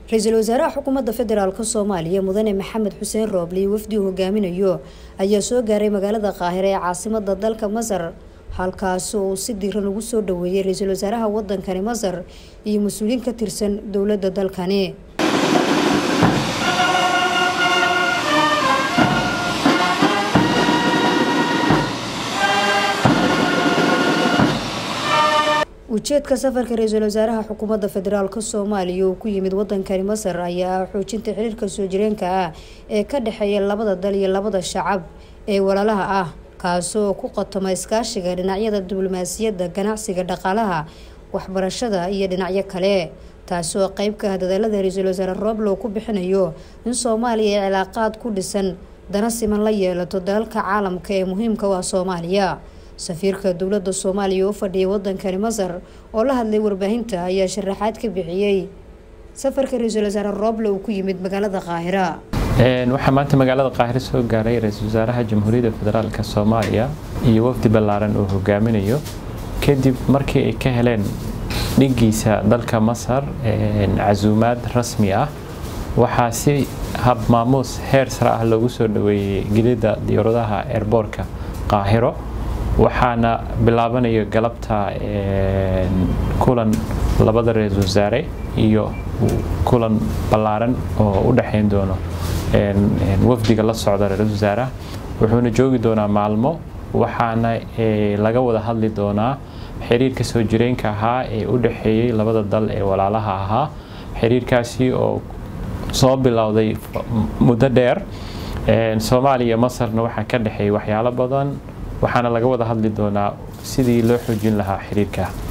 ra-iisul wasaaraha xukuumadda federaalk soomaaliya mudane maxamed xuseen roobli wafdi uu hogaaminayo ayaa soo gaaray magaalada qaahire ee caasimada dalka masar halkaasi uu si diiran ugu soo dhaweeyay ra-iisul wasaaraha wadankani masar iyo mas-uuliyiin ka tirsan dowladda dalkani ujeedka safarka ra-iisul wasaaraha xukuumadda federaalk soomaaliya uu ku yimid wadankani masar ayaa ah xoojinta xiriirka soo jireenka ah ee ka dhexeeya labada dal iyo labada shacab ee walaalaha ah kaasoo ku qotoma iskaashiga dhinacyada diblomaasiyadda ganacsiga dhaqaalaha waxbarashada iyo dhinacyo kale taasoo qeyb ka ah dadaalada ra-iisul wasaare rooblow ku bixinayo in soomaaliya ay cilaaqaad ku dhisan dana siman la yeelato dalalka caalamka ee muhiimka u ah soomaaliya safiirka dowladda soomaaliya u fadhiyay wadankani masar oo la hadlay warbaahinta ayaa sharaxaad ka bixiyey safarka ra-iisul wasaare rooble uu ku yimid magaalada qaahira waxaa maanta magaalada qaahire soo gaaray ra-iisul wasaaraha jamhuuriyadda federaalk soomaaliya iyo wafdi ballaaran uu hogaaminayo kadib markii ay ka heleen dhigiisa dalka masar casuumaad rasmi ah waxaa si hab maamuus heer sare ah loogu soo dhaweeyey gelidda diyaaradaha eerboorka qaahiro waxaana bilaabanayo galabta kulan labada ra-iisul wasaare iyo kulan ballaaran oo u dhexayn doono wafdiga la socda ra-iisul wasaaraha wuxuuna joogi doonaa maalmo waxaana laga wada hadli doonaa xiriirka soo jireenka ahaa ee u dhexeeyey labada dal ee walaalaha ahaa xiriirkaasi oo soo bilowday muddo dheer soomaaliya masarna waxaa ka dhexeeyay waxyaalo badan waxaana laga wada hadli doonaa sidii loo xoojin lahaa xiriirka